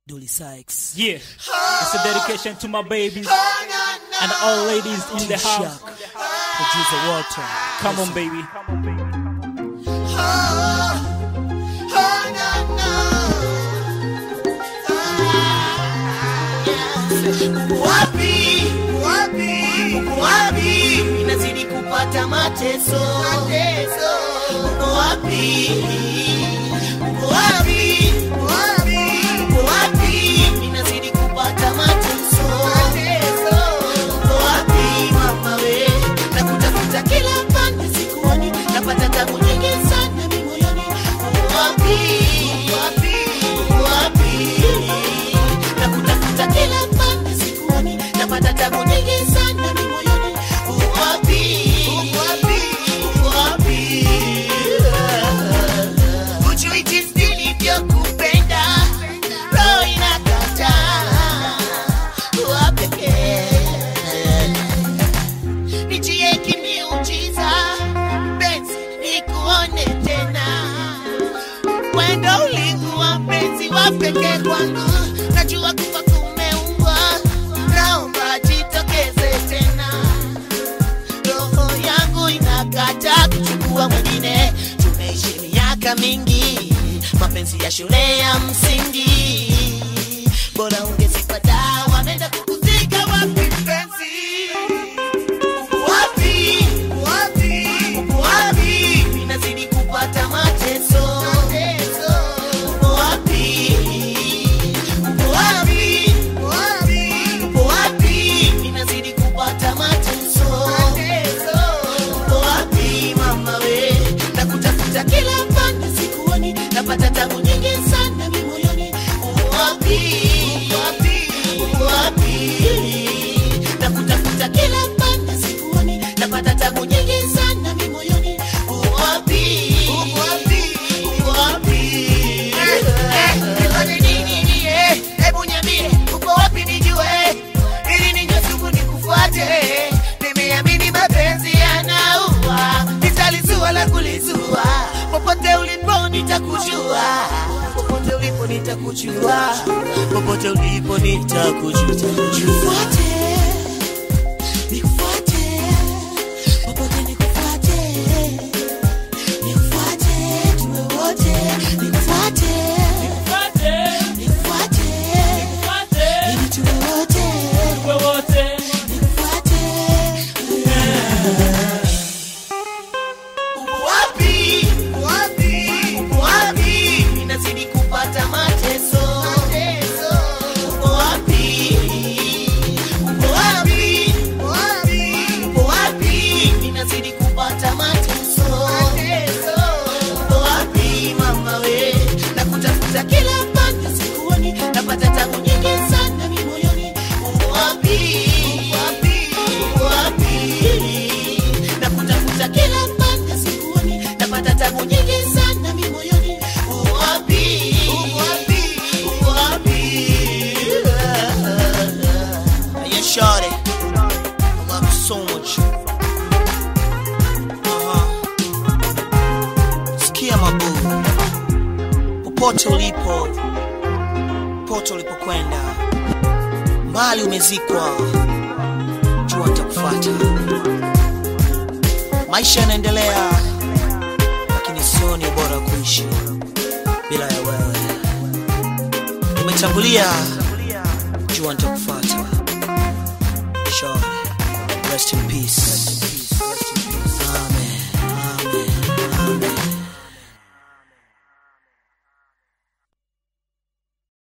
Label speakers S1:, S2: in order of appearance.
S1: Dolly Sykes.
S2: Yeah, it's a dedication to my babies and all ladies in the house.
S1: Shaq. Producer Walter.
S2: Come on, baby.
S3: Wapi, wapi, wapi, inazidi kupata mateso, mateso. Uko wapi, uko wapi, wapi, uko wapi, inazidi kupata mateso, mateso. Uko wapi mama we, nakutafuta kila pande sikuoni, napata tabu nyingi sana mimi moyoni. Uko wapi, wapi, uko wapi, nakutafuta kila pande sikuoni, napata tabu nyingi sana mimi moyoni. Uko wapi, uko wapi, uko wapi? Hujui jinsi nilivyokupenda, roho inakataa kuwa pekee. Nijie kimiujiza, penzi nikuone tena wendo ulikuwa mpenzi wa pekee kwangu, najua kufa kumeumbwa, naomba jitokeze tena. Roho yangu inakataa kuchukua mwingine, tumeishi miaka mingi, mapenzi ya shule ya msingi, bora ungezipata, wameenda kukuzika wapi mpenzi? Uko wapi? Uko wapi? Uko wapi? Ninazidi kupata mateso. Uko wapi? Uko wapi? Uko wapi? Ninazidi kupata mateso. Uko wapi mama we? Nakutafuta kila pande sikuoni, napata tabu nyingi sana mimi moyoni. Uko wapi? Uko wapi? Uko wapi? Nakutafuta kila pande sikuoni, napata tabu nyingi sana mimi moyoni. Uko wapi? Uko wapi? Uko wapi? Nifanye nini nie? Hebu niambie, uko wapi nijue, ili ninywe sumu nikufuate. Nimeamini mapenzi yanaua, nitalizua la kulizua. Popote ulipo nitakujua, popote ulipo nitakujua, popote ulipo nitakujua. Nifuate, nikufuate, popote nikufuate, nikufuate, tuwe wote, nikufuate, nikufuate, ili tuwe wote, nikufuate. Uko wapi? Uko wapi? Uko wapi? Ninazidi kupata mateso. Uko wapi? Uko wapi? Uko wapi? Ninazidi kupata mateso. Uko wapi mama we? Nakutafuta kila pande sikuoni, napata tabu nyingi sana mimi moyoni. Uko wapi? Uko wapi? Uko wapi? Nakutafuta kila pande sikuoni, napata tabu nyingi sana mimi moyoni. Uko wapi? Uko wapi? Uko wapi? Yeah, shawty, I love you so much. Uh-huh. Sikia mabuu, popote ulipo, popote ulipokwenda, mbali umezikwa, jua nitakufuata. Maisha yanaendelea, lakini sioni bora kuishi bila ya wewe. Umetangulia, jua nitakufuata. Sure. Rest in peace.